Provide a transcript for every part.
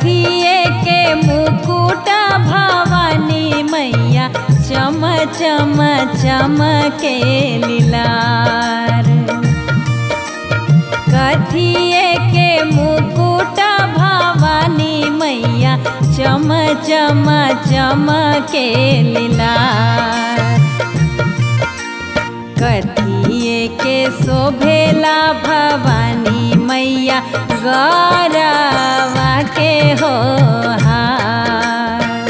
कथिए के मुकुट भवानी मैया चम चम चमके लीलार कथिए के मुकुट भवानी मैया चम चम चमके लीलार कथिए के शोभेला भवानी मैया गौरवा के हो हार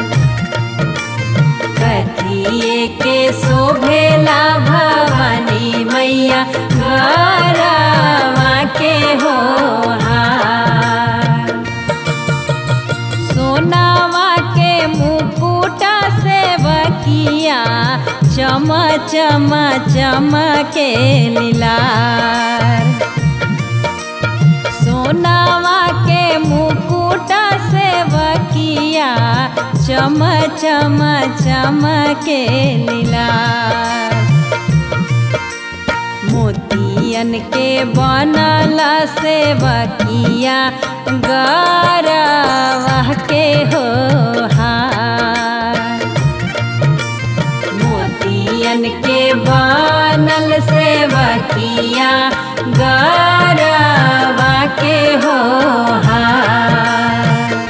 कथिए के शोभेला भवानी मैया गौरवा के हो हार सोनावा के मुकुट से बकिया चम चम चमके लीलार सोनावा के मुकुट से बकिया चम चम चमके लीलार मोतियन के बनल से बकिया गौरवा के हो हार मोतियन के बनल से बकिया गौरवा के हो हार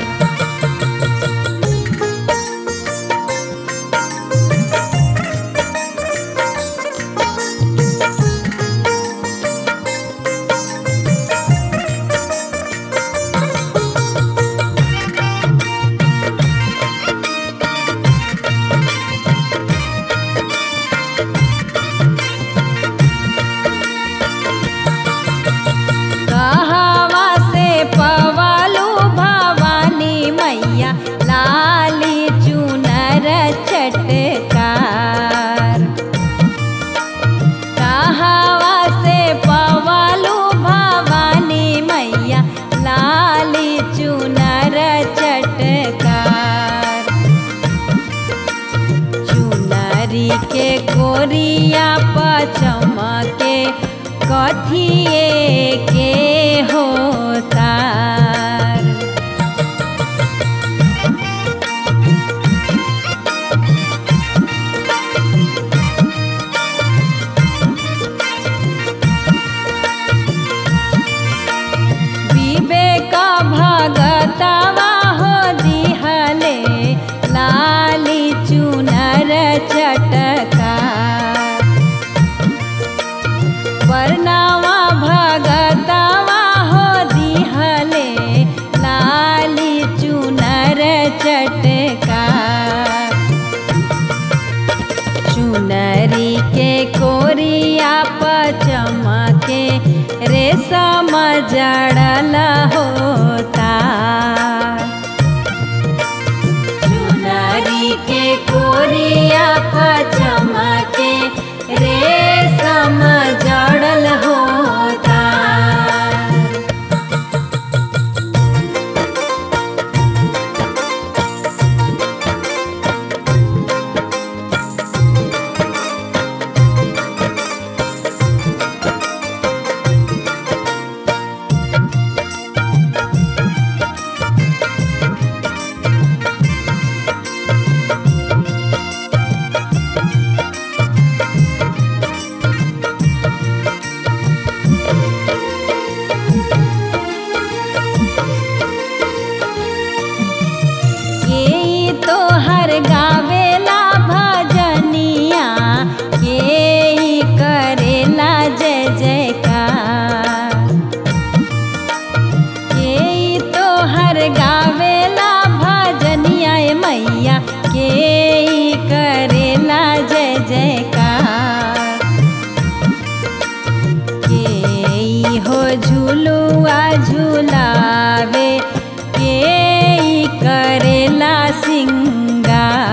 कहवा से पवालू भवानी मैया लाली चुनर चटकार कहवा से पवालू भवानी मैया लाली चुनर चटकार चुनरी के कोरिया पचमके कथिए के होता विवेक भगतवा हो दिहले लाली चुनर चटका वर्णवा भगतवा हो दिहले लाली चुनर चटका चुनरी के कोरिया पचमके रेशम जड़ल होता चुनरी के कोरिया पचमके रेशम जड़ल होता के तो हर गावेला भजनिया के करेला जय जयकार के तो हर गावेला भजनिया ए मैया के करेला जय जयकार के हो झुलुआ झुलावे के करेला सिंगार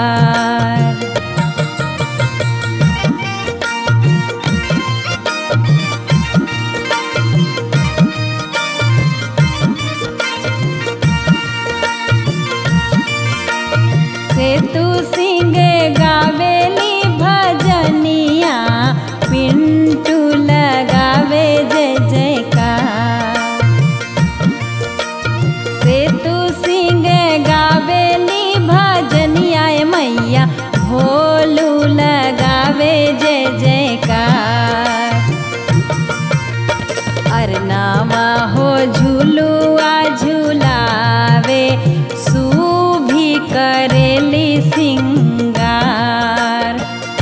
से तू सिंह गावेली भजनिया पिंटू लगावे जय जयकार सोनावा हो झुलुआ झुलावे सूभी करेली सिंगार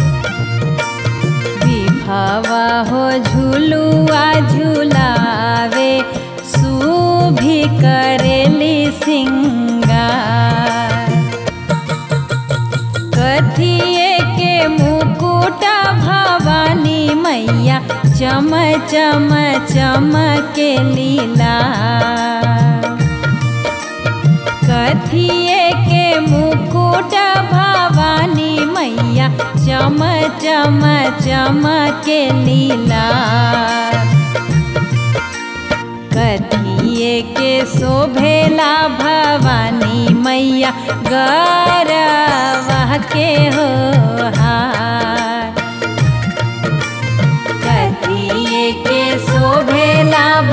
विभवा हो झुलुआ झुलावे सूभी करेली सिंगार कथिए के मुकुटा भवानी मैया चम चम चमके लीला कथिए के मुकुट भवानी मैया चम चम चमके लीला कथिए के शोभेला भवानी मैया गरवा के हो हार कथिए के शोभेला